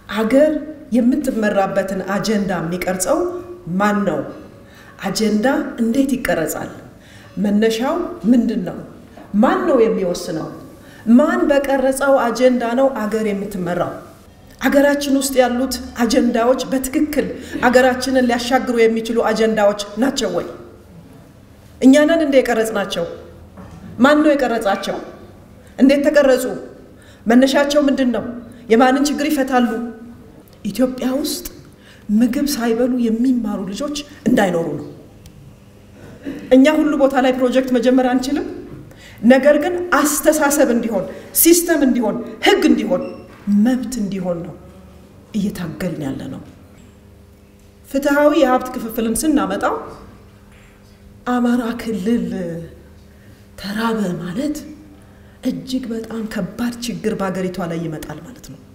አገር የምትመራበትን አጀንዳ የሚቀርጸው ማን ነው? አጀንዳ እንዴት ይቀረጻል? መነሻው ምንድን ነው? ማን ነው የሚወስነው? ማን በቀረጸው አጀንዳ ነው አገር የምትመራው? አገራችን ውስጥ ያሉት አጀንዳዎች በትክክል አገራችንን ሊያሻግሩ የሚችሉ አጀንዳዎች ናቸው ወይ? እኛ ነን እንደ የቀረጽ ናቸው? ማን ነው የቀረጻቸው? እንዴት ተቀረጹ? መነሻቸው ምንድን ነው? የማንን ችግር ይፈታሉ? ኢትዮጵያ ውስጥ ምግብ ሳይበሉ የሚማሩ ልጆች እንዳይኖሩ ነው። እኛ ሁሉ ቦታ ላይ ፕሮጀክት መጀመር አንችልም። ነገር ግን አስተሳሰብ እንዲሆን፣ ሲስተም እንዲሆን፣ ህግ እንዲሆን፣ መብት እንዲሆን ነው እየታገልን ያለ ነው። ፍትሐዊ የሀብት ክፍፍልን ስናመጣው አማራ ክልል ተራበ ማለት እጅግ በጣም ከባድ ችግር በሀገሪቷ ላይ ይመጣል ማለት ነው።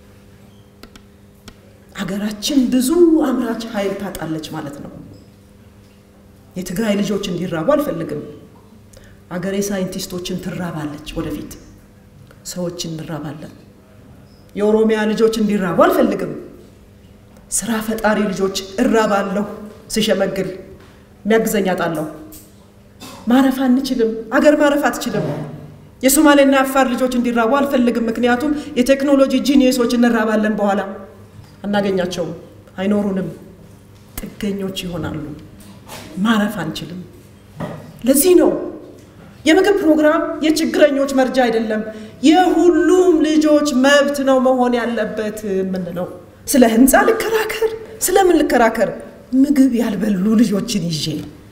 አገራችን ብዙ አምራች ኃይል ታጣለች ማለት ነው። የትግራይ ልጆች እንዲራቡ አልፈልግም። አገሬ ሳይንቲስቶችን ትራባለች። ወደፊት ሰዎች እንራባለን። የኦሮሚያ ልጆች እንዲራቡ አልፈልግም። ስራ ፈጣሪ ልጆች እራባለሁ። ስሸመግል የሚያግዘኝ አጣለሁ። ማረፍ አንችልም። አገር ማረፍ አትችልም። የሶማሌና የአፋር ልጆች እንዲራቡ አልፈልግም። ምክንያቱም የቴክኖሎጂ ጂኒየሶች እንራባለን። በኋላ አናገኛቸውም፣ አይኖሩንም፣ ጥገኞች ይሆናሉ። ማረፍ አንችልም። ለዚህ ነው የምግብ ፕሮግራም የችግረኞች መርጃ አይደለም፣ የሁሉም ልጆች መብት ነው መሆን ያለበት የምንለው። ስለ ህንፃ ልከራከር፣ ስለምን ልከራከር? ምግብ ያልበሉ ልጆችን ይዤ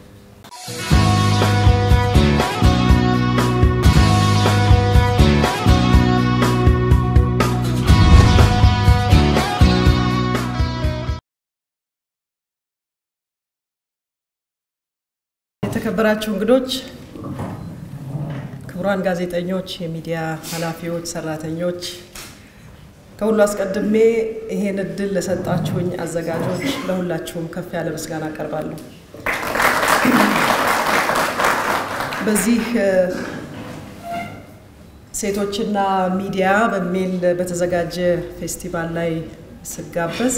የተከበራችሁ እንግዶች፣ ክቡራን ጋዜጠኞች፣ የሚዲያ ኃላፊዎች፣ ሰራተኞች፣ ከሁሉ አስቀድሜ ይሄን እድል ለሰጣችሁኝ አዘጋጆች ለሁላችሁም ከፍ ያለ ምስጋና አቀርባለሁ። በዚህ ሴቶችና ሚዲያ በሚል በተዘጋጀ ፌስቲቫል ላይ ስጋበዝ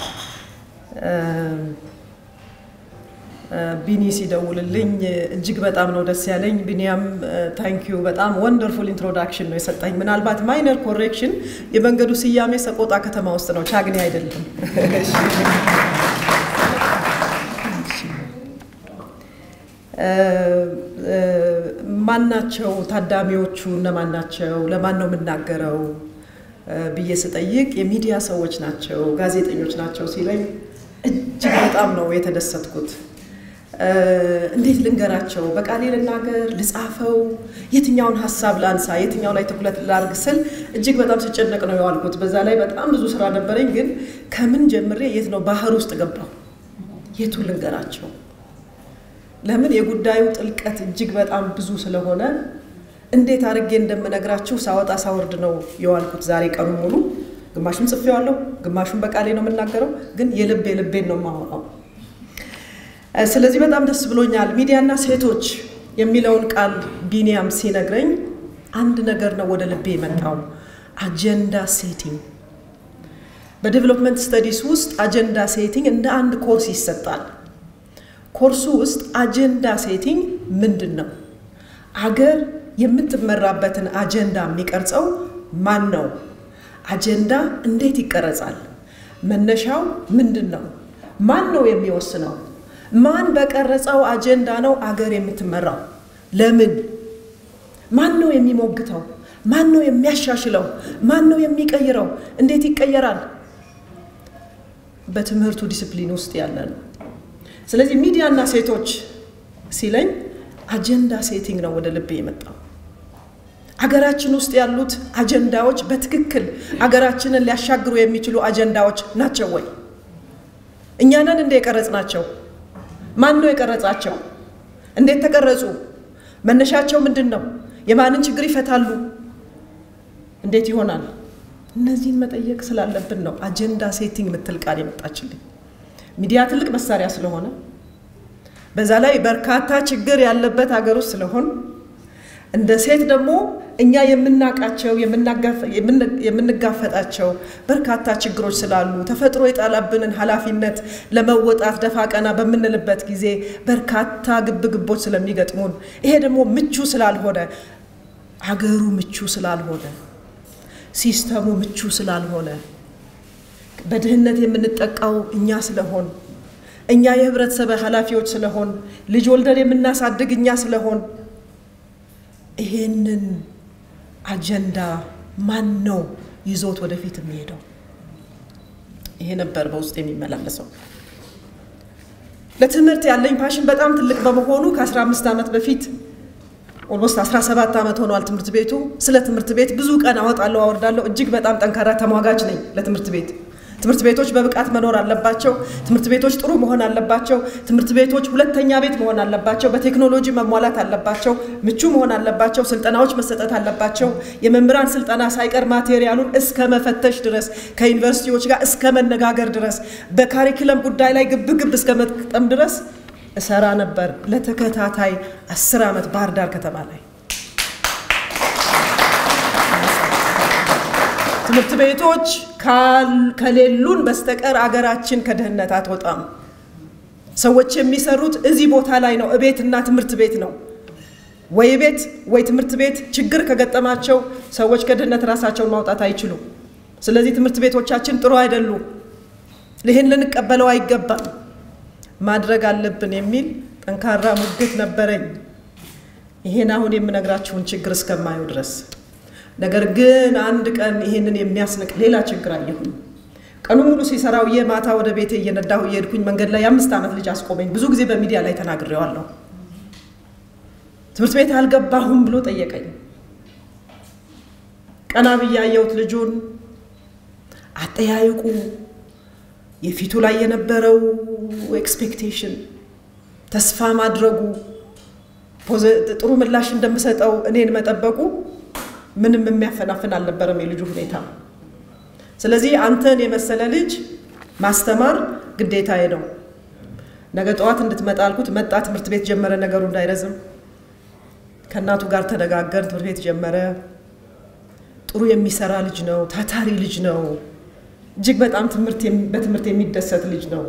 ቢኒ ሲደውልልኝ እጅግ በጣም ነው ደስ ያለኝ። ቢኒያም ታንኪዩ በጣም ወንደርፉል ኢንትሮዳክሽን ነው የሰጠኝ። ምናልባት ማይነር ኮሬክሽን የመንገዱ ስያሜ ሰቆጣ ከተማ ውስጥ ነው፣ ቻግኒ አይደለም። ማናቸው ታዳሚዎቹ እነማን ናቸው? ለማን ነው የምናገረው ብዬ ስጠይቅ የሚዲያ ሰዎች ናቸው፣ ጋዜጠኞች ናቸው ሲለኝ እጅግ በጣም ነው የተደሰትኩት። እንዴት ልንገራቸው? በቃሌ ልናገር? ልጻፈው? የትኛውን ሀሳብ ላንሳ? የትኛው ላይ ትኩረት ላርግ ስል እጅግ በጣም ስጨነቅ ነው የዋልኩት። በዛ ላይ በጣም ብዙ ስራ ነበረኝ። ግን ከምን ጀምሬ የት ነው ባህር ውስጥ ገባሁ። የቱ ልንገራቸው? ለምን የጉዳዩ ጥልቀት እጅግ በጣም ብዙ ስለሆነ እንዴት አድርጌ እንደምነግራችሁ ሳወጣ ሳወርድ ነው የዋልኩት ዛሬ ቀኑ ሙሉ። ግማሹን ጽፌዋለሁ፣ ግማሹን በቃሌ ነው የምናገረው። ግን የልብ የልቤን ነው የማወራው። ስለዚህ በጣም ደስ ብሎኛል። ሚዲያና ሴቶች የሚለውን ቃል ቢኒያም ሲነግረኝ አንድ ነገር ነው ወደ ልቤ የመጣው፣ አጀንዳ ሴቲንግ። በዴቨሎፕመንት ስተዲስ ውስጥ አጀንዳ ሴቲንግ እንደ አንድ ኮርስ ይሰጣል። ኮርሱ ውስጥ አጀንዳ ሴቲንግ ምንድን ነው? አገር የምትመራበትን አጀንዳ የሚቀርጸው ማን ነው? አጀንዳ እንዴት ይቀረጻል? መነሻው ምንድን ነው? ማን ነው የሚወስነው? ማን በቀረጸው አጀንዳ ነው አገር የምትመራው? ለምን? ማን ነው የሚሞግተው? ማን ነው የሚያሻሽለው? ማን ነው የሚቀይረው? እንዴት ይቀየራል? በትምህርቱ ዲስፕሊን ውስጥ ያለ ነው። ስለዚህ ሚዲያና ሴቶች ሲለኝ አጀንዳ ሴቲንግ ነው ወደ ልቤ የመጣው። አገራችን ውስጥ ያሉት አጀንዳዎች በትክክል አገራችንን ሊያሻግሩ የሚችሉ አጀንዳዎች ናቸው ወይ? እኛ ነን እንደ የቀረጽ ናቸው? ማን ነው የቀረጻቸው? እንዴት ተቀረጹ? መነሻቸው ምንድን ነው? የማንን ችግር ይፈታሉ? እንዴት ይሆናል? እነዚህን መጠየቅ ስላለብን ነው አጀንዳ ሴቲንግ የምትል ቃል የመጣችልኝ። ሚዲያ ትልቅ መሳሪያ ስለሆነ በዛ ላይ በርካታ ችግር ያለበት ሀገር ውስጥ ስለሆን እንደ ሴት ደግሞ እኛ የምናውቃቸው የምንጋፈጣቸው በርካታ ችግሮች ስላሉ ተፈጥሮ የጣላብንን ኃላፊነት ለመወጣት ደፋ ቀና በምንልበት ጊዜ በርካታ ግብግቦች ስለሚገጥሙን ይሄ ደግሞ ምቹ ስላልሆነ አገሩ ምቹ ስላልሆነ ሲስተሙ ምቹ ስላልሆነ በድህነት የምንጠቃው እኛ ስለሆን እኛ የህብረተሰብ ኃላፊዎች ስለሆን ልጅ ወልደን የምናሳድግ እኛ ስለሆን ይሄንን አጀንዳ ማን ነው ይዞት ወደፊት የሚሄደው? ይሄ ነበር በውስጥ የሚመላለሰው። ለትምህርት ያለኝ ፓሽን በጣም ትልቅ በመሆኑ ከ15 ዓመት በፊት ኦልሞስት 17 ዓመት ሆኗል ትምህርት ቤቱ። ስለ ትምህርት ቤት ብዙ ቀን አወጣለሁ አወርዳለሁ። እጅግ በጣም ጠንካራ ተሟጋጅ ነኝ ለትምህርት ቤት። ትምህርት ቤቶች በብቃት መኖር አለባቸው። ትምህርት ቤቶች ጥሩ መሆን አለባቸው። ትምህርት ቤቶች ሁለተኛ ቤት መሆን አለባቸው። በቴክኖሎጂ መሟላት አለባቸው። ምቹ መሆን አለባቸው። ስልጠናዎች መሰጠት አለባቸው። የመምህራን ስልጠና ሳይቀር ማቴሪያሉን እስከ መፈተሽ ድረስ ከዩኒቨርሲቲዎች ጋር እስከ መነጋገር ድረስ በካሪክለም ጉዳይ ላይ ግብግብ እስከ መጠም ድረስ እሰራ ነበር ለተከታታይ አስር ዓመት ባህር ዳር ከተማ ላይ ትምህርት ቤቶች ከሌሉን በስተቀር አገራችን ከድህነት አትወጣም። ሰዎች የሚሰሩት እዚህ ቦታ ላይ ነው፣ እቤትና ትምህርት ቤት ነው። ወይ ቤት ወይ ትምህርት ቤት ችግር ከገጠማቸው ሰዎች ከድህነት ራሳቸውን ማውጣት አይችሉም። ስለዚህ ትምህርት ቤቶቻችን ጥሩ አይደሉም። ይህን ልንቀበለው አይገባም፣ ማድረግ አለብን የሚል ጠንካራ ሙግት ነበረኝ። ይሄን አሁን የምነግራችሁን ችግር እስከማየው ድረስ ነገር ግን አንድ ቀን ይሄንን የሚያስንቅ ሌላ ችግር አየሁኝ። ቀኑ ሙሉ ሲሰራው የማታ ወደ ቤቴ እየነዳሁ እየሄድኩኝ መንገድ ላይ የአምስት ዓመት ልጅ አስቆመኝ። ብዙ ጊዜ በሚዲያ ላይ ተናግሬዋለሁ። ትምህርት ቤት አልገባሁም ብሎ ጠየቀኝ። ቀና ብዬ አየሁት ልጁን። አጠያየቁ፣ የፊቱ ላይ የነበረው ኤክስፔክቴሽን፣ ተስፋ ማድረጉ፣ ጥሩ ምላሽ እንደምሰጠው እኔን መጠበቁ ምንም የሚያፈናፍን አልነበረም የልጁ ሁኔታ። ስለዚህ አንተን የመሰለ ልጅ ማስተማር ግዴታዬ ነው። ነገ ጠዋት እንድትመጣ አልኩት። መጣ። ትምህርት ቤት ጀመረ። ነገሩ እንዳይረዝም ከእናቱ ጋር ተነጋገር። ትምህርት ቤት ጀመረ። ጥሩ የሚሰራ ልጅ ነው። ታታሪ ልጅ ነው። እጅግ በጣም በትምህርት የሚደሰት ልጅ ነው።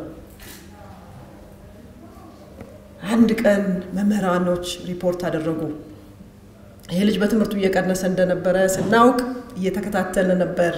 አንድ ቀን መምህራኖች ሪፖርት አደረጉ። ይሄ ልጅ በትምህርቱ እየቀነሰ እንደነበረ ስናውቅ እየተከታተለ ነበር።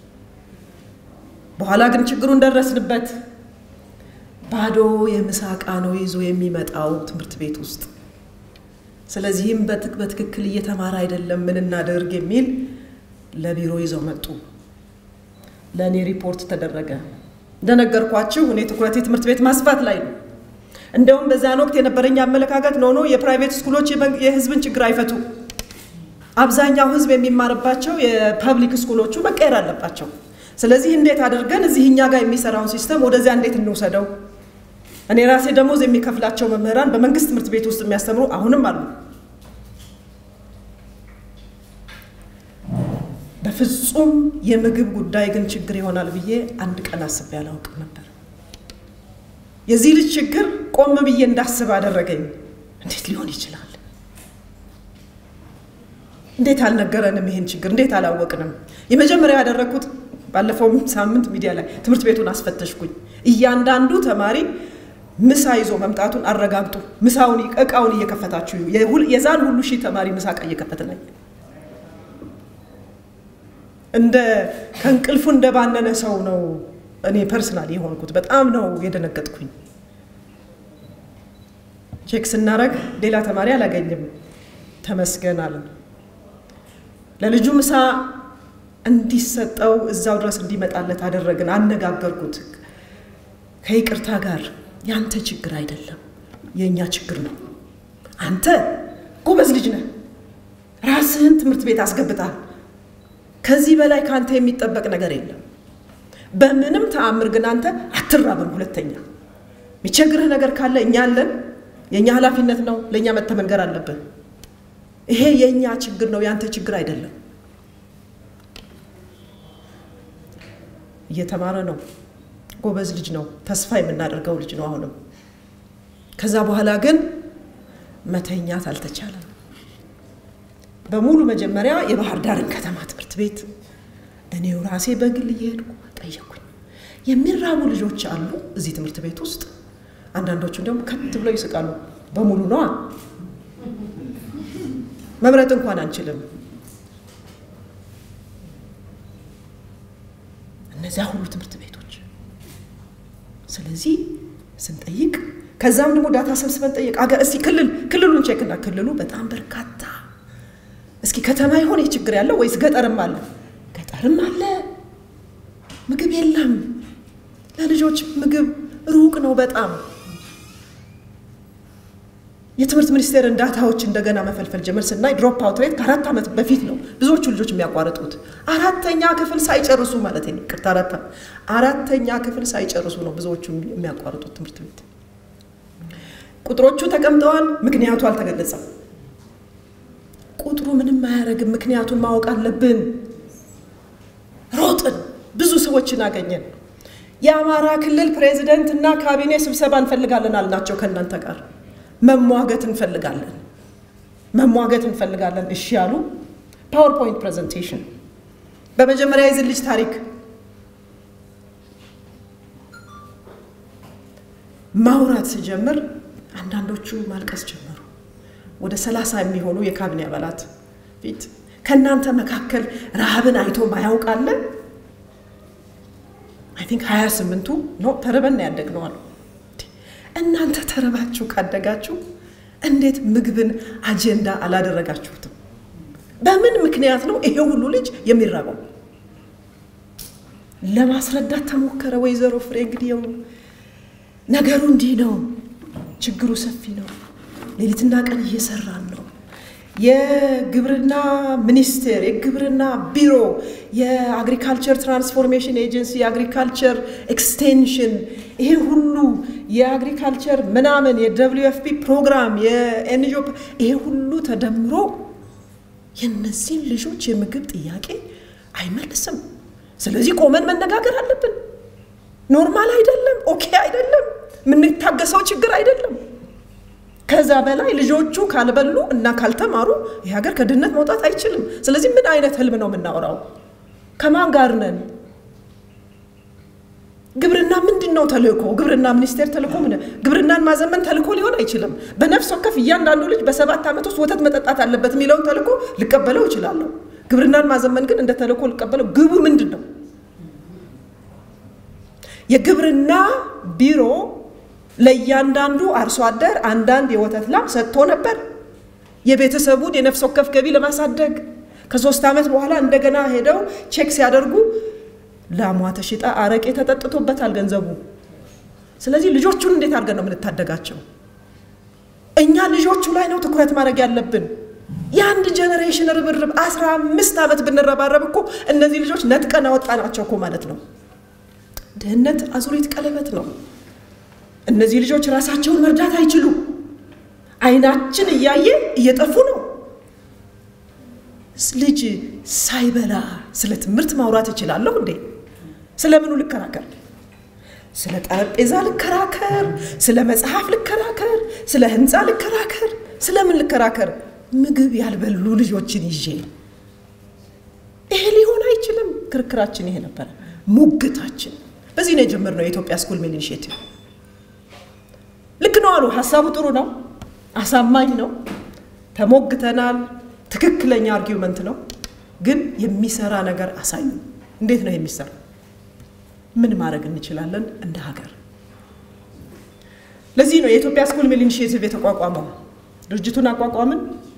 በኋላ ግን ችግሩን ደረስንበት። ባዶ የምሳ ዕቃ ነው ይዞ የሚመጣው ትምህርት ቤት ውስጥ። ስለዚህም በትክክል እየተማረ አይደለም፣ ምን እናደርግ የሚል ለቢሮ ይዘው መጡ። ለእኔ ሪፖርት ተደረገ። እንደነገርኳችሁ እኔ ትኩረቴ ትምህርት ቤት ማስፋት ላይ ነው። እንደውም በዛን ወቅት የነበረኝ አመለካከት ኖ ኖ የፕራይቬት ስኩሎች የህዝብን ችግር አይፈቱ አብዛኛው ህዝብ የሚማርባቸው የፐብሊክ ስኩሎቹ መቀየር አለባቸው። ስለዚህ እንዴት አድርገን እዚህ እኛ ጋር የሚሰራውን ሲስተም ወደዚያ እንዴት እንውሰደው? እኔ ራሴ ደሞዝ የሚከፍላቸው መምህራን በመንግስት ትምህርት ቤት ውስጥ የሚያስተምሩ አሁንም አሉ። በፍጹም የምግብ ጉዳይ ግን ችግር ይሆናል ብዬ አንድ ቀን አስቤ አላውቅም ነበር። የዚህ ልጅ ችግር ቆም ብዬ እንዳስብ አደረገኝ። እንዴት ሊሆን ይችላል? እንዴት አልነገረንም? ይሄን ችግር እንዴት አላወቅንም? የመጀመሪያ ያደረግኩት ባለፈው ሳምንት ሚዲያ ላይ ትምህርት ቤቱን አስፈተሽኩኝ። እያንዳንዱ ተማሪ ምሳ ይዞ መምጣቱን አረጋግጡ። ምሳውን እቃውን እየከፈታችሁ የዛን ሁሉ ሺህ ተማሪ ምሳ እቃ እየከፈተ ነኝ። እንደ ከእንቅልፉ እንደባነነ ሰው ነው እኔ ፐርሰናል የሆንኩት። በጣም ነው የደነገጥኩኝ። ቼክ ስናረግ ሌላ ተማሪ አላገኝም። ተመስገናል። ለልጁ ምሳ እንዲሰጠው እዛው ድረስ እንዲመጣለት አደረግን። አነጋገርኩት ከይቅርታ ጋር ያንተ ችግር አይደለም የእኛ ችግር ነው። አንተ ጎበዝ ልጅ ነህ፣ ራስህን ትምህርት ቤት አስገብታል። ከዚህ በላይ ከአንተ የሚጠበቅ ነገር የለም። በምንም ተአምር ግን አንተ አትራብም። ሁለተኛ የሚቸግርህ ነገር ካለ እኛ አለን። የእኛ ኃላፊነት ነው። ለእኛ መተህ መንገር አለብህ። ይሄ የእኛ ችግር ነው፣ ያንተ ችግር አይደለም። እየተማረ ነው። ጎበዝ ልጅ ነው። ተስፋ የምናደርገው ልጅ ነው። አሁንም ከዛ በኋላ ግን መተኛት አልተቻለም። በሙሉ መጀመሪያ የባህር ዳርን ከተማ ትምህርት ቤት እኔው ራሴ በግል እየሄድኩ ጠየኩኝ። የሚራቡ ልጆች አሉ እዚህ ትምህርት ቤት ውስጥ። አንዳንዶቹ ደግሞ ከት ብለው ይስቃሉ። በሙሉ ነዋ። መምረጥ እንኳን አንችልም። እነዚያ ሁሉ ትምህርት ቤቶች ስለዚህ ስንጠይቅ ከዛም ደግሞ ዳታ ሰብስበን ጠይቅ አገር እስቲ ክልል ክልሉን ቼክና ክልሉ በጣም በርካታ እስኪ ከተማ ይሆን ችግር ያለው ወይስ ገጠርም አለ? ገጠርም አለ። ምግብ የለም። ለልጆች ምግብ ሩቅ ነው በጣም። የትምህርት ሚኒስቴርን ዳታዎች እንደገና መፈልፈል ጀመር ስናይ ድሮፕ አውት ሬት ከአራት ዓመት በፊት ነው ብዙዎቹ ልጆች የሚያቋርጡት አራተኛ ክፍል ሳይጨርሱ ማለት ነው። ቅርታ አራት አራተኛ ክፍል ሳይጨርሱ ነው ብዙዎቹ የሚያቋርጡት ትምህርት ቤት። ቁጥሮቹ ተቀምጠዋል፣ ምክንያቱ አልተገለጸም። ቁጥሩ ምንም አያደርግም፣ ምክንያቱን ማወቅ አለብን። ሮጥን፣ ብዙ ሰዎችን አገኘን። የአማራ ክልል ፕሬዚደንት እና ካቢኔ ስብሰባ እንፈልጋለን አልናቸው ከእናንተ ጋር መሟገት እንፈልጋለን መሟገት እንፈልጋለን። እሺ ያሉ። ፓወርፖይንት ፕሬዘንቴሽን በመጀመሪያ የዚህ ልጅ ታሪክ ማውራት ሲጀምር አንዳንዶቹ ማልቀስ ጀመሩ። ወደ ሰላሳ የሚሆኑ የካቢኔ አባላት ፊት ከእናንተ መካከል ረሃብን አይቶ ማያውቅ አለ? አይ ቲንክ ሀያ ስምንቱ ኖ ተርበን ያደግነው አሉ። እናንተ ተረባችሁ ካደጋችሁ እንዴት ምግብን አጀንዳ አላደረጋችሁትም? በምን ምክንያት ነው ይሄ ሁሉ ልጅ የሚራበው? ለማስረዳት ተሞከረ። ወይዘሮ ፍሬ እንግዲህ ነገሩ እንዲህ ነው፣ ችግሩ ሰፊ ነው፣ ሌሊትና ቀን እየሰራን ነው። የግብርና ሚኒስቴር፣ የግብርና ቢሮ፣ የአግሪካልቸር ትራንስፎርሜሽን ኤጀንሲ፣ የአግሪካልቸር ኤክስቴንሽን፣ ይሄ ሁሉ የአግሪካልቸር ምናምን የደብሊዩ ኤፍ ፒ ፕሮግራም የኤንጂኦ ይሄ ሁሉ ተደምሮ የእነዚህን ልጆች የምግብ ጥያቄ አይመልስም። ስለዚህ ቆመን መነጋገር አለብን። ኖርማል አይደለም፣ ኦኬ አይደለም፣ የምንታገሰው ችግር አይደለም። ከዛ በላይ ልጆቹ ካልበሉ እና ካልተማሩ ይህ ሀገር ከድህነት መውጣት አይችልም። ስለዚህ ምን አይነት ህልም ነው የምናወራው? ከማን ጋር ነን? ግብርና ምንድን ነው ተልእኮ? ግብርና ሚኒስቴር ተልእኮ ምን? ግብርናን ማዘመን ተልእኮ ሊሆን አይችልም። በነፍስ ወከፍ እያንዳንዱ ልጅ በሰባት ዓመት ውስጥ ወተት መጠጣት አለበት የሚለውን ተልእኮ ልቀበለው እችላለሁ። ግብርናን ማዘመን ግን እንደ ተልእኮ ልቀበለው። ግቡ ምንድን ነው? የግብርና ቢሮ ለእያንዳንዱ አርሶ አደር አንዳንድ የወተት ላም ሰጥቶ ነበር የቤተሰቡን የነፍስ ወከፍ ገቢ ለማሳደግ። ከሶስት ዓመት በኋላ እንደገና ሄደው ቼክ ሲያደርጉ ላሟ ተሽጣ አረቄ ተጠጥቶበታል ገንዘቡ። ስለዚህ ልጆቹን እንዴት አድርገን ነው የምንታደጋቸው? እኛ ልጆቹ ላይ ነው ትኩረት ማድረግ ያለብን። የአንድ ጀኔሬሽን ርብርብ አስራ አምስት ዓመት ብንረባረብ እኮ እነዚህ ልጆች ነጥቀን አወጣናቸው እኮ ማለት ነው። ድህነት አዙሪት ቀለበት ነው። እነዚህ ልጆች ራሳቸውን መርዳት አይችሉም። አይናችን እያየ እየጠፉ ነው። ልጅ ሳይበላ ስለ ትምህርት ማውራት እችላለሁ እንዴ? ስለምኑ ልከራከር? ስለ ጠረጴዛ ልከራከር? ስለ መጽሐፍ ልከራከር? ስለ ህንፃ ልከራከር? ስለምን ልከራከር? ምግብ ያልበሉ ልጆችን ይዤ ይሄ ሊሆን አይችልም። ክርክራችን ይሄ ነበረ፣ ሙግታችን። በዚህ ነው የጀመርነው የኢትዮጵያ ስኩል ሚል ኢኒሼቲቭ። ልክ ነው አሉ። ሀሳቡ ጥሩ ነው፣ አሳማኝ ነው፣ ተሞግተናል። ትክክለኛ አርጊውመንት ነው። ግን የሚሰራ ነገር አሳዩ። እንዴት ነው የሚሰራ? ምን ማድረግ እንችላለን እንደ ሀገር? ለዚህ ነው የኢትዮጵያ ስኩል ሚል ኢኒሼቲቭ የተቋቋመው። ድርጅቱን አቋቋምን።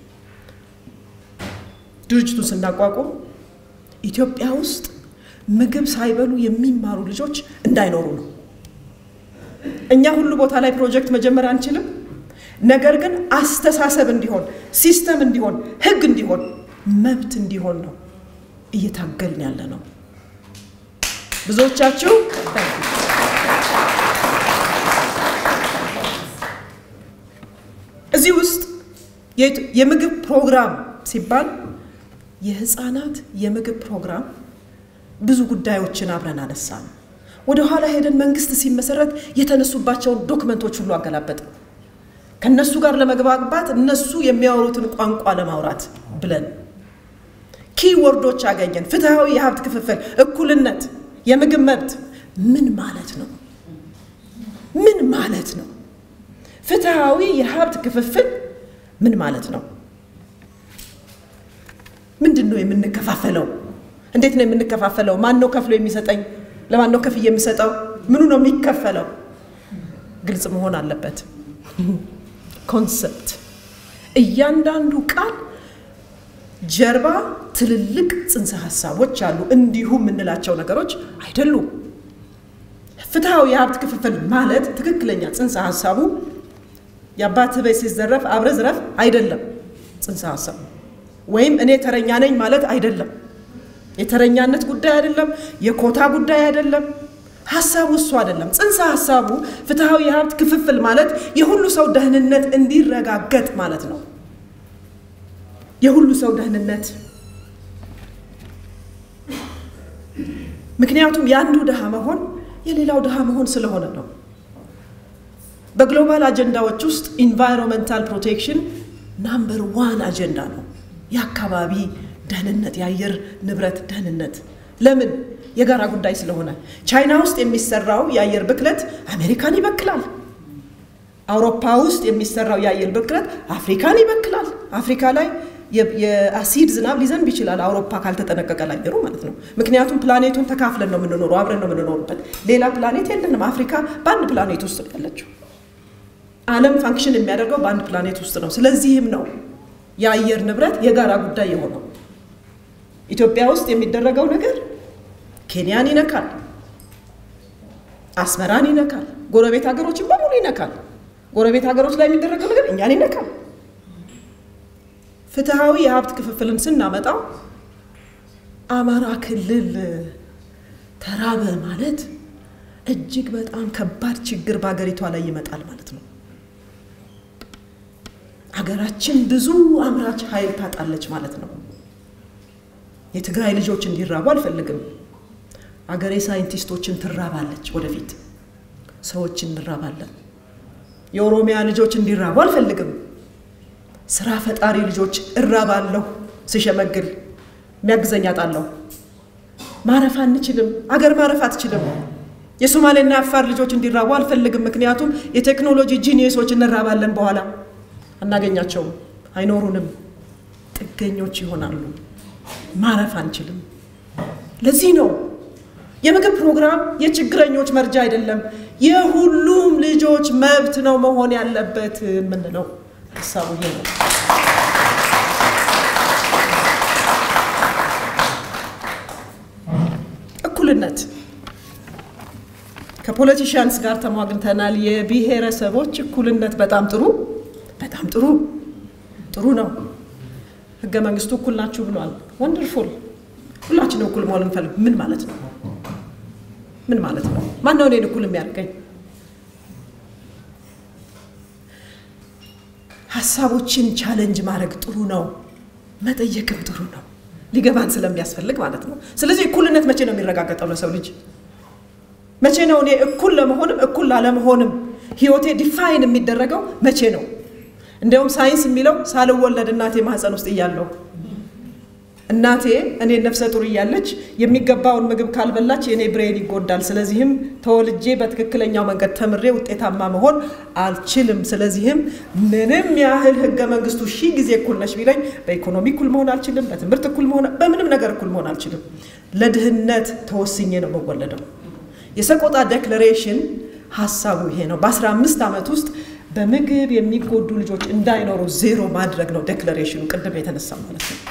ድርጅቱን ስናቋቁም ኢትዮጵያ ውስጥ ምግብ ሳይበሉ የሚማሩ ልጆች እንዳይኖሩ ነው። እኛ ሁሉ ቦታ ላይ ፕሮጀክት መጀመር አንችልም። ነገር ግን አስተሳሰብ እንዲሆን፣ ሲስተም እንዲሆን፣ ህግ እንዲሆን፣ መብት እንዲሆን ነው እየታገልን ያለ ነው። ብዙዎቻችሁ እዚህ ውስጥ የምግብ ፕሮግራም ሲባል የህፃናት የምግብ ፕሮግራም ብዙ ጉዳዮችን አብረን አነሳን። ወደ ኋላ ሄደን መንግስት ሲመሰረት የተነሱባቸውን ዶክመንቶች ሁሉ አገላበጥ ከእነሱ ጋር ለመግባባት እነሱ የሚያወሩትን ቋንቋ ለማውራት ብለን ኪወርዶች አገኘን። ፍትሐዊ የሀብት ክፍፍል፣ እኩልነት፣ የምግብ መብት ምን ማለት ነው? ምን ማለት ነው? ፍትሐዊ የሀብት ክፍፍል ምን ማለት ነው? ምንድን ነው የምንከፋፈለው? እንዴት ነው የምንከፋፈለው? ማን ነው ከፍሎ የሚሰጠኝ? ለማን ነው ከፍዬ የምሰጠው? ምኑ ነው የሚከፈለው? ግልጽ መሆን አለበት። ኮንሰፕት እያንዳንዱ ቃል ጀርባ ትልልቅ ጽንሰ ሀሳቦች አሉ። እንዲሁ የምንላቸው ነገሮች አይደሉም። ፍትሐዊ የሀብት ክፍፍል ማለት ትክክለኛ ጽንሰ ሀሳቡ የአባትህ ቤት ሲዘረፍ አብረ ዝረፍ አይደለም። ጽንሰ ሀሳቡ ወይም እኔ ተረኛ ነኝ ማለት አይደለም። የተረኛነት ጉዳይ አይደለም። የኮታ ጉዳይ አይደለም። ሀሳቡ እሱ አይደለም። ጽንሰ ሀሳቡ ፍትሐዊ የሀብት ክፍፍል ማለት የሁሉ ሰው ደህንነት እንዲረጋገጥ ማለት ነው። የሁሉ ሰው ደህንነት ምክንያቱም የአንዱ ድሃ መሆን የሌላው ድሃ መሆን ስለሆነ ነው። በግሎባል አጀንዳዎች ውስጥ ኢንቫይሮንመንታል ፕሮቴክሽን ናምበር ዋን አጀንዳ ነው። የአካባቢ ደህንነት፣ የአየር ንብረት ደህንነት ለምን? የጋራ ጉዳይ ስለሆነ። ቻይና ውስጥ የሚሰራው የአየር ብክለት አሜሪካን ይበክላል። አውሮፓ ውስጥ የሚሰራው የአየር ብክለት አፍሪካን ይበክላል። አፍሪካ ላይ የአሲድ ዝናብ ሊዘንብ ይችላል፣ አውሮፓ ካልተጠነቀቀ ለአየሩ ማለት ነው። ምክንያቱም ፕላኔቱን ተካፍለን ነው የምንኖረው፣ አብረን ነው የምንኖርበት። ሌላ ፕላኔት የለንም። አፍሪካ በአንድ ፕላኔት ውስጥ ነው ያለችው። ዓለም ፋንክሽን የሚያደርገው በአንድ ፕላኔት ውስጥ ነው። ስለዚህም ነው የአየር ንብረት የጋራ ጉዳይ የሆነው። ኢትዮጵያ ውስጥ የሚደረገው ነገር ኬንያን ይነካል፣ አስመራን ይነካል፣ ጎረቤት ሀገሮችን በሙሉ ይነካል። ጎረቤት ሀገሮች ላይ የሚደረገው ነገር እኛን ይነካል። ፍትሐዊ የሀብት ክፍፍልን ስናመጣው አማራ ክልል ተራበ ማለት እጅግ በጣም ከባድ ችግር በሀገሪቷ ላይ ይመጣል ማለት ነው። ሀገራችን ብዙ አምራች ኃይል ታጣለች ማለት ነው። የትግራይ ልጆች እንዲራቡ አልፈልግም። አገሬ ሳይንቲስቶችን ትራባለች። ወደፊት ሰዎች እንራባለን። የኦሮሚያ ልጆች እንዲራቡ አልፈልግም። ስራ ፈጣሪ ልጆች እራባለሁ። ስሸመግል የሚያግዘኝ አጣለሁ። ማረፍ አንችልም። አገር ማረፍ አትችልም። የሶማሌና የአፋር ልጆች እንዲራቡ አልፈልግም። ምክንያቱም የቴክኖሎጂ ጂኒየሶች እንራባለን። በኋላ አናገኛቸውም፣ አይኖሩንም፣ ጥገኞች ይሆናሉ። ማረፍ አንችልም። ለዚህ ነው የምግብ ፕሮግራም የችግረኞች መርጃ አይደለም፣ የሁሉም ልጆች መብት ነው መሆን ያለበት የምንለው ሀሳቡ ይሄ ነው። እኩልነት ከፖለቲሽያንስ ጋር ተሟግተናል። የብሔረሰቦች እኩልነት በጣም ጥሩ በጣም ጥሩ ጥሩ ነው። ህገ መንግስቱ እኩል ናችሁ ብሏል። ወንደርፉል። ሁላችንም እኩል መሆን እንፈልግ። ምን ማለት ነው? ምን ማለት ነው? ማን ነው እኔን እኩል የሚያደርገኝ? ሀሳቦችን ቻለንጅ ማድረግ ጥሩ ነው፣ መጠየቅም ጥሩ ነው፣ ሊገባን ስለሚያስፈልግ ማለት ነው። ስለዚህ እኩልነት መቼ ነው የሚረጋገጠው ለሰው ልጅ? መቼ ነው እኔ እኩል ለመሆንም እኩል ላለመሆንም ህይወቴ ዲፋይን የሚደረገው መቼ ነው? እንዲያውም ሳይንስ የሚለው ሳልወለድ እናቴ ማህፀን ውስጥ እያለሁ እናቴ እኔ ነፍሰ ጡር እያለች የሚገባውን ምግብ ካልበላች የእኔ ብሬን ይጎዳል። ስለዚህም ተወልጄ በትክክለኛው መንገድ ተምሬ ውጤታማ መሆን አልችልም። ስለዚህም ምንም ያህል ህገ መንግስቱ ሺህ ጊዜ እኩል ነች ቢለኝ በኢኮኖሚ እኩል መሆን አልችልም። በትምህርት እኩል መሆን፣ በምንም ነገር እኩል መሆን አልችልም። ለድህነት ተወስኜ ነው የምወለደው። የሰቆጣ ዴክለሬሽን ሀሳቡ ይሄ ነው። በአስራ አምስት ዓመት ውስጥ በምግብ የሚጎዱ ልጆች እንዳይኖሩ ዜሮ ማድረግ ነው ዴክለሬሽኑ፣ ቅድም የተነሳ ማለት ነው።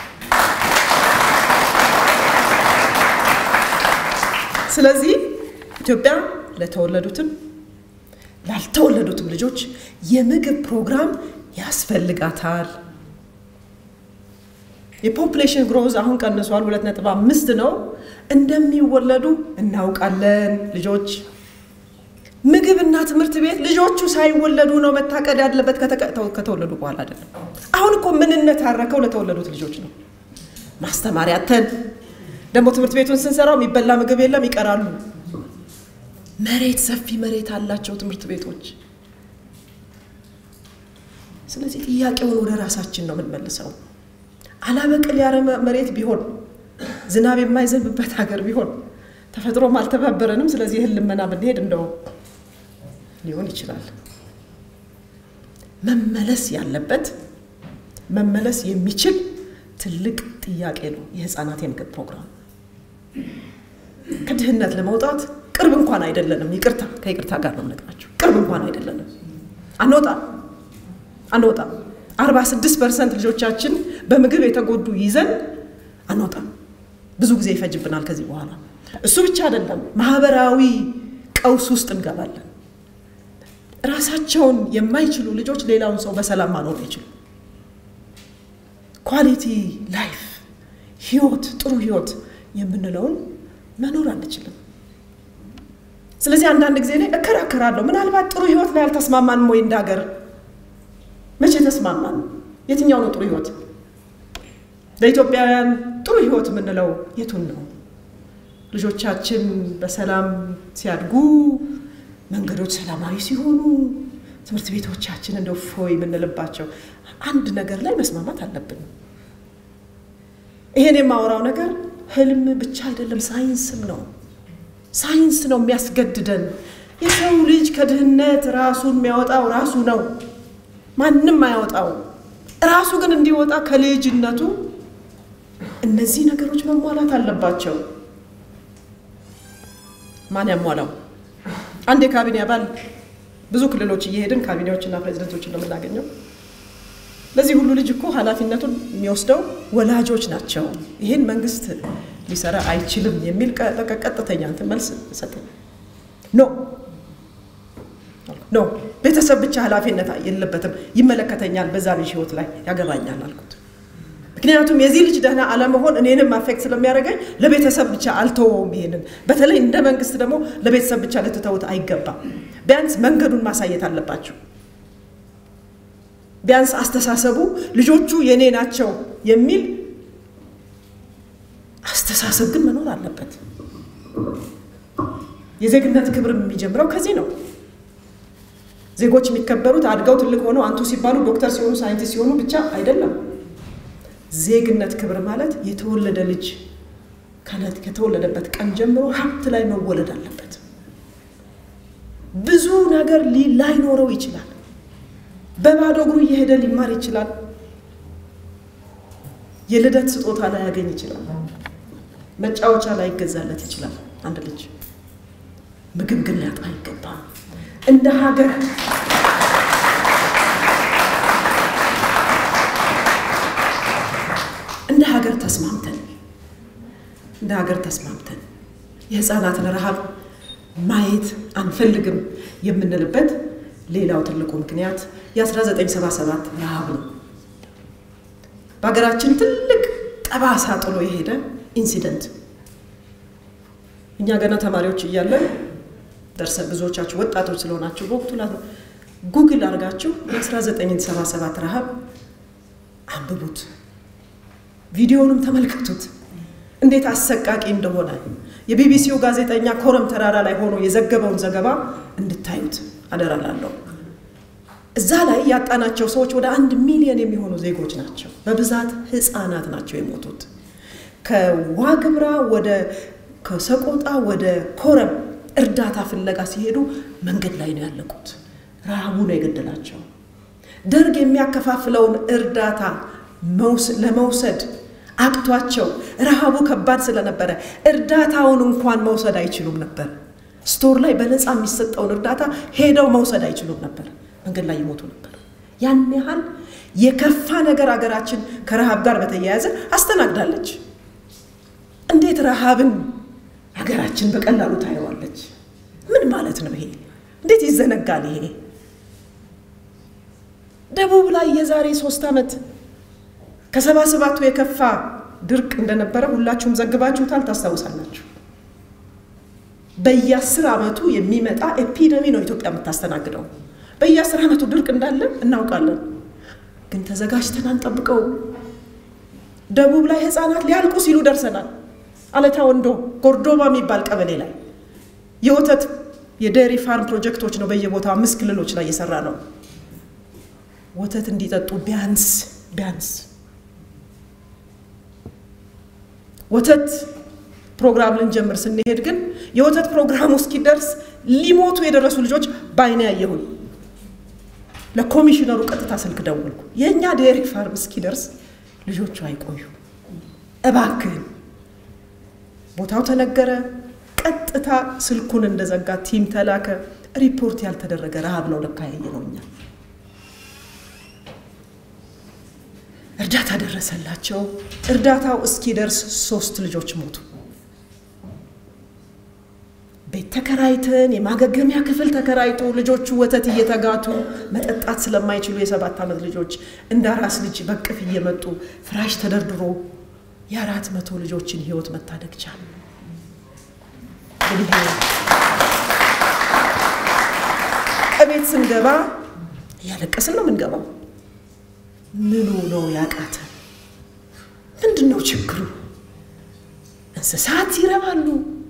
ስለዚህ ኢትዮጵያ ለተወለዱትም ላልተወለዱትም ልጆች የምግብ ፕሮግራም ያስፈልጋታል። የፖፕሌሽን ግሮዝ አሁን ቀንሷል፣ ሁለት ነጥብ አምስት ነው። እንደሚወለዱ እናውቃለን። ልጆች ምግብና ትምህርት ቤት ልጆቹ ሳይወለዱ ነው መታቀድ ያለበት፣ ከተወለዱ በኋላ አይደለም። አሁን እኮ ምንነት ያረከው ለተወለዱት ልጆች ነው። ማስተማሪያ ተን ደግሞ ትምህርት ቤቱን ስንሰራው የሚበላ ምግብ የለም፣ ይቀራሉ። መሬት ሰፊ መሬት አላቸው ትምህርት ቤቶች። ስለዚህ ጥያቄውን ወደ ራሳችን ነው የምንመልሰው። አላበቅል ያለ መሬት ቢሆን ዝናብ የማይዘንብበት ሀገር ቢሆን ተፈጥሮም አልተባበረንም። ስለዚህ እህል ልመና ብንሄድ እንደው ሊሆን ይችላል። መመለስ ያለበት መመለስ የሚችል ትልቅ ጥያቄ ነው የህፃናት የምግብ ፕሮግራም። ከድህነት ለመውጣት ቅርብ እንኳን አይደለንም። ይቅርታ ከይቅርታ ጋር ነው የምነግራቸው። ቅርብ እንኳን አይደለንም። አንወጣም አንወጣም። አርባ ስድስት ፐርሰንት ልጆቻችን በምግብ የተጎዱ ይዘን አንወጣም። ብዙ ጊዜ ይፈጅብናል ከዚህ በኋላ። እሱ ብቻ አይደለም፣ ማህበራዊ ቀውስ ውስጥ እንገባለን። ራሳቸውን የማይችሉ ልጆች ሌላውን ሰው በሰላም ማኖር አይችሉም። ኳሊቲ ላይፍ ህይወት፣ ጥሩ ህይወት የምንለውን መኖር አንችልም። ስለዚህ አንዳንድ ጊዜ እኔ እከራከራለሁ። ምናልባት ጥሩ ህይወት ላይ አልተስማማንም ወይ እንደ ሀገር? መቼ ተስማማን? የትኛው ነው ጥሩ ህይወት? ለኢትዮጵያውያን ጥሩ ህይወት የምንለው የቱን ነው? ልጆቻችን በሰላም ሲያድጉ፣ መንገዶች ሰላማዊ ሲሆኑ፣ ትምህርት ቤቶቻችን እንደው ፎይ የምንልባቸው አንድ ነገር ላይ መስማማት አለብን። ይሄን የማወራው ነገር ህልም ብቻ አይደለም፣ ሳይንስም ነው። ሳይንስ ነው የሚያስገድደን። የሰው ልጅ ከድህነት ራሱን የሚያወጣው ራሱ ነው፣ ማንም አያወጣው። ራሱ ግን እንዲወጣ ከልጅነቱ እነዚህ ነገሮች መሟላት አለባቸው። ማን ያሟላው? አንድ የካቢኔ አባል ብዙ ክልሎች እየሄድን ካቢኔዎችና ፕሬዚደንቶችን ነው የምናገኘው። ለዚህ ሁሉ ልጅ እኮ ኃላፊነቱን የሚወስደው ወላጆች ናቸው። ይህን መንግስት ሊሰራ አይችልም የሚል ቀጥተኛ እንትን መልስ ሰጠኝ። ኖ ኖ ቤተሰብ ብቻ ኃላፊነት የለበትም፣ ይመለከተኛል፣ በዛ ልጅ ህይወት ላይ ያገባኛል አልኩት። ምክንያቱም የዚህ ልጅ ደህና አለመሆን እኔንም አፌክት ስለሚያደርገኝ ለቤተሰብ ብቻ አልተወውም። ይሄንን በተለይ እንደ መንግስት ደግሞ ለቤተሰብ ብቻ ልትተውት አይገባም። ቢያንስ መንገዱን ማሳየት አለባቸው። ቢያንስ አስተሳሰቡ ልጆቹ የኔ ናቸው የሚል አስተሳሰብ ግን መኖር አለበት። የዜግነት ክብር የሚጀምረው ከዚህ ነው። ዜጎች የሚከበሩት አድገው ትልቅ ሆነው አንቱ ሲባሉ ዶክተር ሲሆኑ ሳይንቲስት ሲሆኑ ብቻ አይደለም። ዜግነት ክብር ማለት የተወለደ ልጅ ከተወለደበት ቀን ጀምሮ ሀብት ላይ መወለድ አለበት። ብዙ ነገር ላይኖረው ይችላል። በባዶ እግሩ እየሄደ ሊማር ይችላል። የልደት ስጦታ ላይ ያገኝ ይችላል። መጫወቻ ላይ ይገዛለት ይችላል። አንድ ልጅ ምግብ ግን ሊያጣ አይገባም። እንደ ሀገር እንደ ሀገር ተስማምተን እንደ ሀገር ተስማምተን የህፃናትን ረሃብ ማየት አንፈልግም የምንልበት ሌላው ትልቁ ምክንያት የ1977 ረሃብ ነው። በሀገራችን ትልቅ ጠባሳ ጥሎ የሄደ ኢንሲደንት እኛ ገና ተማሪዎች እያለን ደርሰ ብዙዎቻችሁ ወጣቶች ስለሆናችሁ በወቅቱ ጉግል አድርጋችሁ የ1977 ረሃብ አንብቡት፣ ቪዲዮውንም ተመልከቱት እንዴት አሰቃቂ እንደሆነ የቢቢሲው ጋዜጠኛ ኮረም ተራራ ላይ ሆኖ የዘገበውን ዘገባ እንድታዩት አደራላለሁ። እዛ ላይ ያጣናቸው ሰዎች ወደ አንድ ሚሊዮን የሚሆኑ ዜጎች ናቸው። በብዛት ህፃናት ናቸው የሞቱት። ከዋግምራ ወደ ከሰቆጣ ወደ ኮረም እርዳታ ፍለጋ ሲሄዱ መንገድ ላይ ነው ያለቁት። ረሃቡ ነው የገደላቸው። ደርግ የሚያከፋፍለውን እርዳታ ለመውሰድ አቅቷቸው ረሃቡ ከባድ ስለነበረ እርዳታውን እንኳን መውሰድ አይችሉም ነበር። ስቶር ላይ በነፃ የሚሰጠውን እርዳታ ሄደው መውሰድ አይችሉም ነበር። መንገድ ላይ ይሞቱ ነበር። ያን ያህል የከፋ ነገር አገራችን ከረሃብ ጋር በተያያዘ አስተናግዳለች። እንዴት ረሃብን ሀገራችን በቀላሉ ታየዋለች? ምን ማለት ነው ይሄ? እንዴት ይዘነጋል ይሄ? ደቡብ ላይ የዛሬ ሶስት ዓመት ከሰባ ሰባቱ የከፋ ድርቅ እንደነበረ ሁላችሁም ዘግባችሁታል፣ ታስታውሳላችሁ። በየአስር ዓመቱ የሚመጣ ኤፒደሚ ነው ኢትዮጵያ የምታስተናግደው። በየአስር ዓመቱ ድርቅ እንዳለ እናውቃለን፣ ግን ተዘጋጅተን አንጠብቀው። ደቡብ ላይ ህፃናት ሊያልቁ ሲሉ ደርሰናል። አለታ ወንዶ ጎርዶባ የሚባል ቀበሌ ላይ የወተት የዴሪ ፋርም ፕሮጀክቶች ነው በየቦታው አምስት ክልሎች ላይ እየሰራ ነው። ወተት እንዲጠጡ ቢያንስ ቢያንስ ወተት ፕሮግራም ልንጀምር ስንሄድ ግን የወተት ፕሮግራሙ እስኪደርስ ሊሞቱ የደረሱ ልጆች በአይኔ ያየሁኝ። ለኮሚሽነሩ ቀጥታ ስልክ ደወልኩ። የእኛ ዴሪ ፋርም እስኪደርስ ልጆቹ አይቆዩ እባክህን። ቦታው ተነገረ። ቀጥታ ስልኩን እንደዘጋ ቲም ተላከ። ሪፖርት ያልተደረገ ረሃብ ነው ለካ ያየ ነው። እኛ እርዳታ ደረሰላቸው። እርዳታው እስኪደርስ ሶስት ልጆች ሞቱ። ቤት ተከራይተን የማገገሚያ ክፍል ተከራይቶ ልጆቹ ወተት እየተጋቱ መጠጣት ስለማይችሉ የሰባት ዓመት ልጆች እንደ አራስ ልጅ በቅፍ እየመጡ ፍራሽ ተደርድሮ የአራት መቶ ልጆችን ህይወት መታደግ ቻለ። እንግዲህ ከቤት ስንገባ እያለቀስን ነው የምንገባው። ምኑ ነው ያቃተን? ምንድን ነው ችግሩ? እንስሳት ይረባሉ።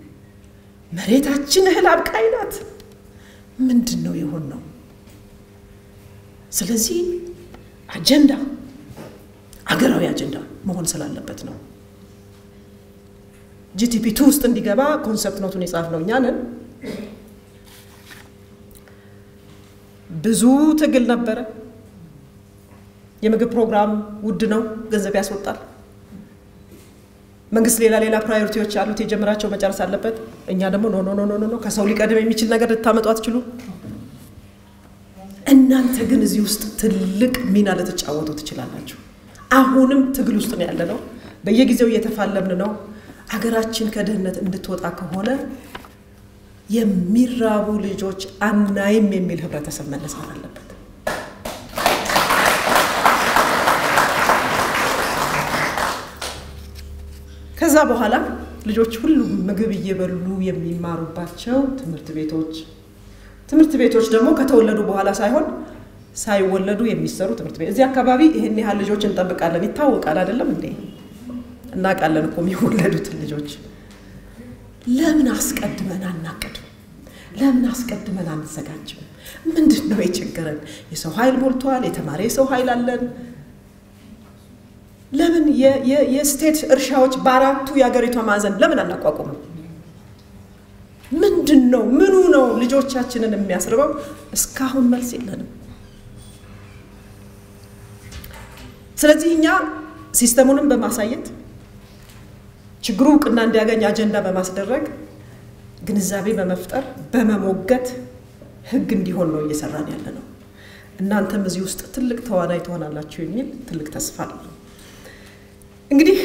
መሬታችን እህል አብቃይ ናት። ምንድን ነው የሆን ነው? ስለዚህ አጀንዳ አገራዊ አጀንዳ መሆን ስላለበት ነው። ጂቲፒ ቱ ውስጥ እንዲገባ ኮንሰፕት ኖቱን የጻፍነው እኛ ነን። ብዙ ትግል ነበረ። የምግብ ፕሮግራም ውድ ነው፣ ገንዘብ ያስወጣል። መንግስት ሌላ ሌላ ፕራዮሪቲዎች አሉት፣ የጀመራቸው መጨረስ አለበት። እኛ ደግሞ ኖ ኖ ኖ ኖ ከሰው ሊቀድም የሚችል ነገር ልታመጡ አትችሉ። እናንተ ግን እዚህ ውስጥ ትልቅ ሚና ልትጫወቱ ትችላላችሁ። አሁንም ትግል ውስጥ ነው ያለነው። በየጊዜው እየተፋለምን ነው። አገራችን ከድህነት እንድትወጣ ከሆነ የሚራቡ ልጆች አናይም የሚል ህብረተሰብ መነሳት አለበት። ከዛ በኋላ ልጆች ሁሉም ምግብ እየበሉ የሚማሩባቸው ትምህርት ቤቶች ትምህርት ቤቶች ደግሞ ከተወለዱ በኋላ ሳይሆን ሳይወለዱ የሚሰሩ ትምህርት ቤት እዚህ አካባቢ ይህን ያህል ልጆች እንጠብቃለን ይታወቃል። አይደለም እንዴ? እናውቃለን እኮ የሚወለዱትን ልጆች። ለምን አስቀድመን አናቅድም? ለምን አስቀድመን አንዘጋጅም? ምንድን ነው የቸገረን? የሰው ኃይል ሞልቷል። የተማረ የሰው ኃይል አለን። ለምን የስቴት እርሻዎች በአራቱ የሀገሪቷ ማዕዘን ለምን አናቋቁምም? ምንድን ነው ምኑ ነው ልጆቻችንን የሚያስርበው? እስካሁን መልስ የለንም። ስለዚህ እኛ ሲስተሙንም በማሳየት ችግሩ እውቅና እንዲያገኝ አጀንዳ በማስደረግ ግንዛቤ በመፍጠር በመሞገት ህግ እንዲሆን ነው እየሰራን ያለ ነው። እናንተም እዚህ ውስጥ ትልቅ ተዋናይ ትሆናላችሁ የሚል ትልቅ ተስፋ አለ። እንግዲህ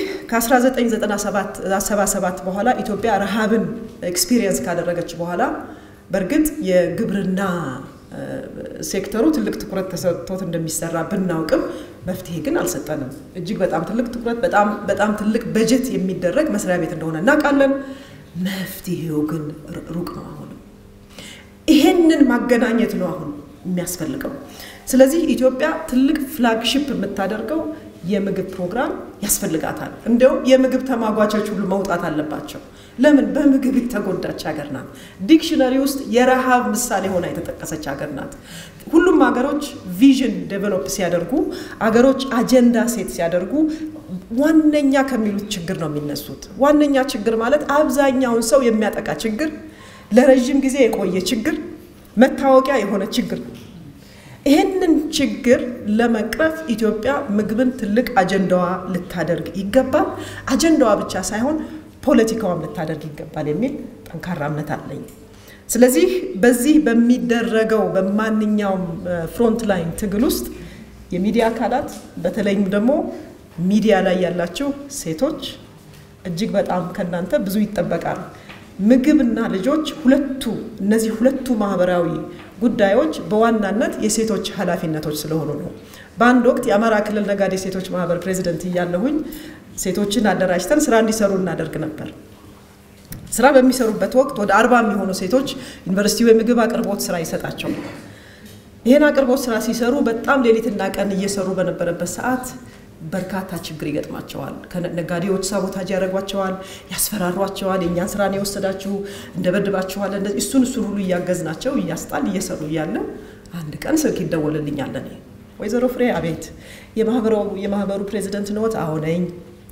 ከ1997 በኋላ ኢትዮጵያ ረሃብን ኤክስፒሪየንስ ካደረገች በኋላ በእርግጥ የግብርና ሴክተሩ ትልቅ ትኩረት ተሰጥቶት እንደሚሰራ ብናውቅም መፍትሄ ግን አልሰጠንም። እጅግ በጣም ትልቅ ትኩረት፣ በጣም ትልቅ በጀት የሚደረግ መስሪያ ቤት እንደሆነ እናውቃለን። መፍትሄው ግን ሩቅ ነው። አሁንም ይሄንን ማገናኘት ነው አሁን የሚያስፈልገው። ስለዚህ ኢትዮጵያ ትልቅ ፍላግሺፕ የምታደርገው የምግብ ፕሮግራም ያስፈልጋታል። እንዲያውም የምግብ ተሟጋቾች ሁሉ መውጣት አለባቸው። ለምን? በምግብ የተጎዳች ሀገር ናት። ዲክሽነሪ ውስጥ የረሃብ ምሳሌ ሆና የተጠቀሰች ሀገር ናት። ሁሉም ሀገሮች ቪዥን ዴቨሎፕ ሲያደርጉ፣ አገሮች አጀንዳ ሴት ሲያደርጉ ዋነኛ ከሚሉት ችግር ነው የሚነሱት። ዋነኛ ችግር ማለት አብዛኛውን ሰው የሚያጠቃ ችግር፣ ለረዥም ጊዜ የቆየ ችግር፣ መታወቂያ የሆነ ችግር ነው። ይህንን ችግር ለመቅረፍ ኢትዮጵያ ምግብን ትልቅ አጀንዳዋ ልታደርግ ይገባል። አጀንዳዋ ብቻ ሳይሆን ፖለቲካዋም ልታደርግ ይገባል የሚል ጠንካራ እምነት አለኝ። ስለዚህ በዚህ በሚደረገው በማንኛውም ፍሮንት ላይን ትግል ውስጥ የሚዲያ አካላት በተለይም ደግሞ ሚዲያ ላይ ያላችሁ ሴቶች እጅግ በጣም ከእናንተ ብዙ ይጠበቃል። ምግብና ልጆች ሁለቱ እነዚህ ሁለቱ ማህበራዊ ጉዳዮች በዋናነት የሴቶች ኃላፊነቶች ስለሆኑ ነው። በአንድ ወቅት የአማራ ክልል ነጋዴ ሴቶች ማህበር ፕሬዚደንት እያለሁኝ ሴቶችን አደራጅተን ስራ እንዲሰሩ እናደርግ ነበር። ስራ በሚሰሩበት ወቅት ወደ አርባ የሚሆኑ ሴቶች ዩኒቨርሲቲው የምግብ አቅርቦት ስራ ይሰጣቸው። ይህን አቅርቦት ስራ ሲሰሩ በጣም ሌሊትና ቀን እየሰሩ በነበረበት ሰዓት በርካታ ችግር ይገጥማቸዋል። ነጋዴዎች ሳቦታጅ ያደርጓቸዋል፣ ያስፈራሯቸዋል። የእኛን ስራ ነው የወሰዳችሁ፣ እንደበድባችኋል። እሱን እሱን ሁሉ እያገዝናቸው እያስጣል እየሰሩ እያለ አንድ ቀን ስልክ ይደወልልኛል። እኔ ወይዘሮ ፍሬ አቤት፣ የማህበሩ ፕሬዚደንት ነዎት? አዎ ነኝ።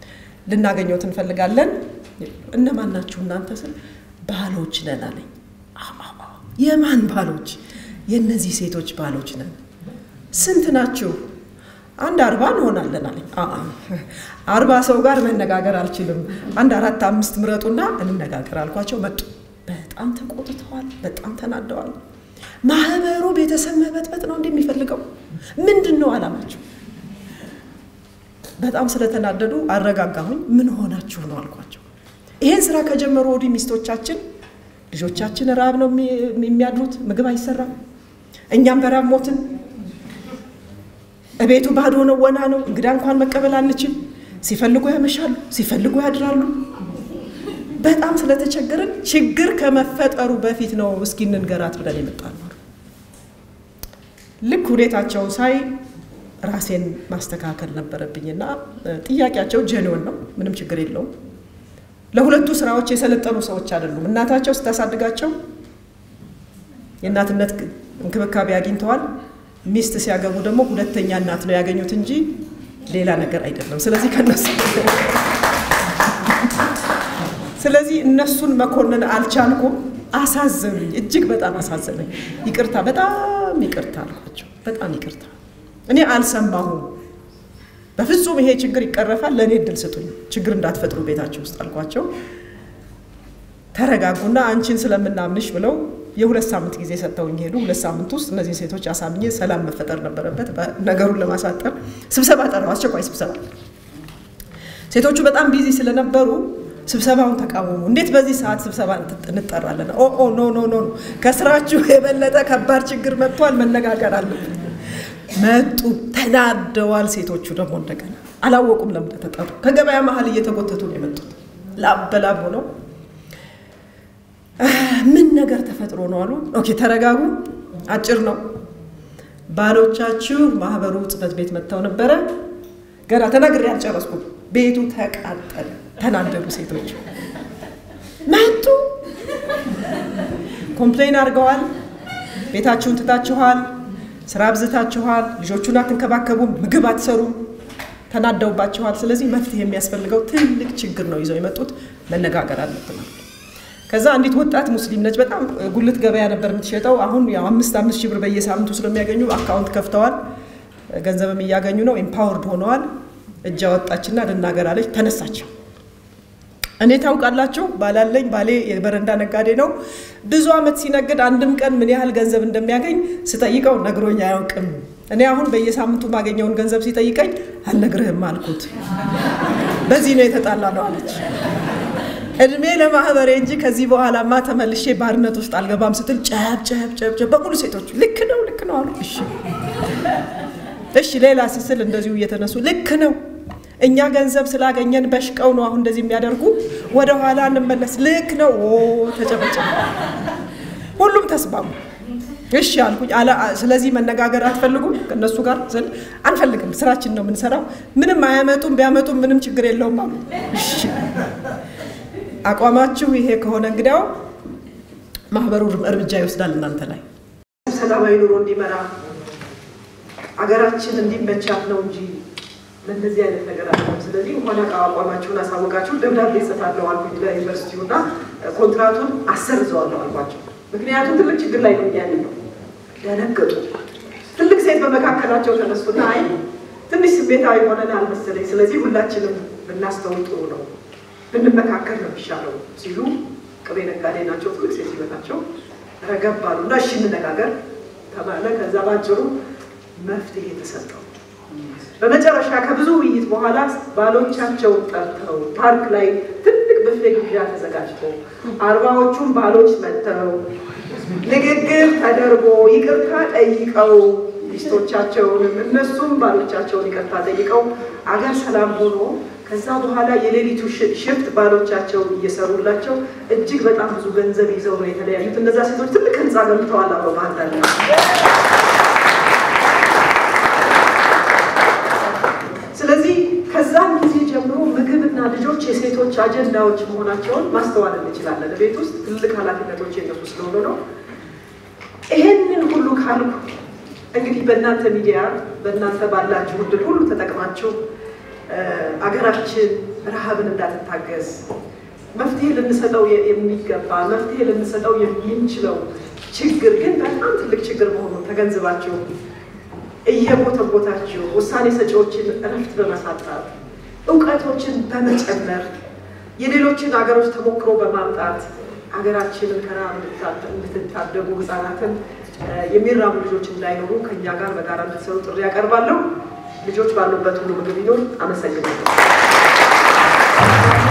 ልናገኘው እንፈልጋለን። እነማን ናችሁ እናንተ ስል ባሎች ነን አለኝ። የማን ባሎች? የእነዚህ ሴቶች ባሎች ነን። ስንት ናችሁ? አንድ አርባ እንሆናለን አለኝ። አርባ ሰው ጋር መነጋገር አልችልም፣ አንድ አራት አምስት ምረጡና እንነጋገር አልኳቸው። መጡ። በጣም ተቆጥተዋል፣ በጣም ተናደዋል። ማህበሩ ቤተሰብ መበጥበጥ ነው እንደሚፈልገው ምንድን ነው አላማቸው? በጣም ስለተናደዱ አረጋጋሁኝ። ምን ሆናችሁ ነው አልኳቸው። ይሄን ስራ ከጀመሩ ወዲህ ሚስቶቻችን ልጆቻችን ራብ ነው የሚያድሩት፣ ምግብ አይሰራም፣ እኛም በራብ ሞትን። እቤቱ ባዶ ነው፣ ወና ነው። እንግዳ እንኳን መቀበል አንችል። ሲፈልጉ ያመሻሉ፣ ሲፈልጉ ያድራሉ። በጣም ስለተቸገርን ችግር ከመፈጠሩ በፊት ነው እስኪ እንንገራት ብለን የመጣነው። ልክ ሁኔታቸው ሳይ ራሴን ማስተካከል ነበረብኝና ጥያቄያቸው ጀኒውን ነው፣ ምንም ችግር የለውም። ለሁለቱ ስራዎች የሰለጠኑ ሰዎች አይደሉም። እናታቸው ስታሳድጋቸው የእናትነት እንክብካቤ አግኝተዋል። ሚስት ሲያገቡ ደግሞ ሁለተኛ እናት ነው ያገኙት እንጂ ሌላ ነገር አይደለም። ስለዚህ ከነሱ ስለዚህ እነሱን መኮንን አልቻልኩም። አሳዘኑኝ፣ እጅግ በጣም አሳዘነኝ። ይቅርታ፣ በጣም ይቅርታ አልኳቸው። በጣም ይቅርታ፣ እኔ አልሰማሁም። በፍጹም ይሄ ችግር ይቀረፋል፣ ለእኔ እድል ስጡኝ፣ ችግር እንዳትፈጥሩ ቤታቸው ውስጥ አልኳቸው። ተረጋጉና አንቺን ስለምናምንሽ ብለው የሁለት ሳምንት ጊዜ ሰጥተውኝ ሄዱ። ሁለት ሳምንት ውስጥ እነዚህ ሴቶች አሳምኜ ሰላም መፈጠር ነበረበት። ነገሩን ለማሳጠር ስብሰባ ጠራው፣ አስቸኳይ ስብሰባ። ሴቶቹ በጣም ቢዚ ስለነበሩ ስብሰባውን ተቃወሙ። እንዴት በዚህ ሰዓት ስብሰባ እንጠራለን? ኦ ኖ ኖ ኖ፣ ከስራችሁ የበለጠ ከባድ ችግር መጥቷል፣ መነጋገር አለብን። መጡ፣ ተናደዋል። ሴቶቹ ደግሞ እንደገና አላወቁም ለምን ተጠሩ። ከገበያ መሀል እየተጎተቱ ነው የመጡት። ላብ በላብ ሆነው ምን ነገር ተፈጥሮ ነው አሉ። ኦኬ ተረጋጉ፣ አጭር ነው። ባሎቻችሁ ማህበሩ ጽሕፈት ቤት መጥተው ነበረ። ገና ተናግሬ አልጨረስኩም። ቤቱ ተቃጠለ። ተናደዱ ሴቶች መጡ። ኮምፕሌን አድርገዋል። ቤታችሁን ትታችኋል፣ ስራ አብዝታችኋል፣ ልጆቹን አትንከባከቡም፣ ምግብ አትሰሩም፣ ተናደውባችኋል። ስለዚህ መፍትሄ የሚያስፈልገው ትልቅ ችግር ነው ይዘው የመጡት። መነጋገር አለብናል። ከዛ አንዲት ወጣት ሙስሊም ነች። በጣም ጉልት ገበያ ነበር የምትሸጠው። አሁን ያው አምስት አምስት ሺህ ብር በየሳምንቱ ስለሚያገኙ አካውንት ከፍተዋል፣ ገንዘብም እያገኙ ነው። ኤምፓወርድ ሆነዋል። እጅ አወጣችና ልናገር አለች። ተነሳች። እኔ ታውቃላችሁ ባላለኝ ባሌ የበረንዳ ነጋዴ ነው። ብዙ ዓመት ሲነግድ አንድም ቀን ምን ያህል ገንዘብ እንደሚያገኝ ስጠይቀው ነግሮኝ አያውቅም። እኔ አሁን በየሳምንቱ ማገኘውን ገንዘብ ሲጠይቀኝ አልነግርህም አልኩት። በዚህ ነው የተጣላ ነው አለች። እድሜ ለማህበሬ እንጂ ከዚህ በኋላማ ተመልሼ ባርነት ውስጥ አልገባም ስትል ጨብ ጨብ ጨብ ጨብ በሙሉ ሴቶቹ ልክ ነው ልክ ነው አሉ። እሺ እሺ ሌላ ስስል እንደዚሁ እየተነሱ ልክ ነው እኛ ገንዘብ ስላገኘን በሽቀው ነው አሁን እንደዚህ የሚያደርጉ፣ ወደ ኋላ እንመለስ። ልክ ነው ተጨበጨ። ሁሉም ተስማሙ። እሺ አልኩኝ። ስለዚህ መነጋገር አትፈልጉም ከእነሱ ጋር ስል አንፈልግም፣ ስራችን ነው የምንሰራው፣ ምንም አያመጡም፣ ቢያመጡም ምንም ችግር የለውም አሉ። እሺ አቋማችሁ ይሄ ከሆነ እንግዲያው ማህበሩ እርምጃ ይወስዳል እናንተ ላይ ሰላማዊ ኑሮ እንዲመራ አገራችን እንዲመቻት ነው እንጂ ለእንደዚህ አይነት ነገር አለ። ስለዚህ እንኳን አቋማችሁን አሳወቃችሁ ደብዳቤ ጽፋለሁ አልኩኝ ለዩኒቨርሲቲው እና ኮንትራቱን አሰርዘዋለሁ አልኳቸው። ምክንያቱም ትልቅ ችግር ላይ ነው ያለ ነው። ደነገጡ። ትልቅ ሴት በመካከላቸው ተነሱና አይ ትንሽ ስሜታዊ ሆነን አልመሰለኝ፣ ስለዚህ ሁላችንም ብናስተውል ጥሩ ነው ብንመካከል ነው የሚሻለው ሲሉ ቅቤ ነጋዴ ናቸው። ትልቅ ሴት ሲመታቸው ረገብ አሉ እና እሺ እንነጋገር ተባለ። ከዛ ባጭሩ መፍትሄ ተሰጠው። በመጨረሻ ከብዙ ውይይት በኋላ ባሎቻቸውን ጠርተው ፓርክ ላይ ትልቅ ብፌ ግብዣ ተዘጋጅቶ አርባዎቹም ባሎች መጥተው ንግግር ተደርጎ ይቅርታ ጠይቀው ሚስቶቻቸውንም እነሱም ባሎቻቸውን ይቅርታ ጠይቀው አገር ሰላም ሆኖ ከዛ በኋላ የሌሊቱ ሽፍት ባሎቻቸው እየሰሩላቸው እጅግ በጣም ብዙ ገንዘብ ይዘው ነው የተለያዩት። እነዛ ሴቶች ትልቅ ህንፃ ገንብተዋል አብረው ባህርዳር ስለዚህ ከዛም ጊዜ ጀምሮ ምግብና ልጆች የሴቶች አጀንዳዎች መሆናቸውን ማስተዋል እንችላለን። ቤት ውስጥ ትልቅ ኃላፊነቶች የነሱ ስለሆነ ነው። ይሄንን ሁሉ ካልኩ እንግዲህ በእናንተ ሚዲያ በእናንተ ባላችሁ እድል ሁሉ ተጠቅማችሁ አገራችን ረሃብን እንዳትታገስ መፍትሄ ልንሰጠው የሚገባ መፍትሄ ልንሰጠው የምንችለው ችግር ግን በጣም ትልቅ ችግር መሆኑን ተገንዝባችሁ እየቦተቦታችሁ ውሳኔ ሰጪዎችን እረፍት በመሳጣት እውቀቶችን በመጨመር የሌሎችን ሀገሮች ተሞክሮ በማምጣት ሀገራችንን ከረሃብ እንድትታደጉ ህጻናትን የሚራቡ ልጆች እንዳይኖሩ ከእኛ ጋር በጋራ እንድትሰሩ ጥሪ ያቀርባለሁ። ልጆች ባሉበት ሁሉ ምግብ ይኖር። አመሰግናለሁ።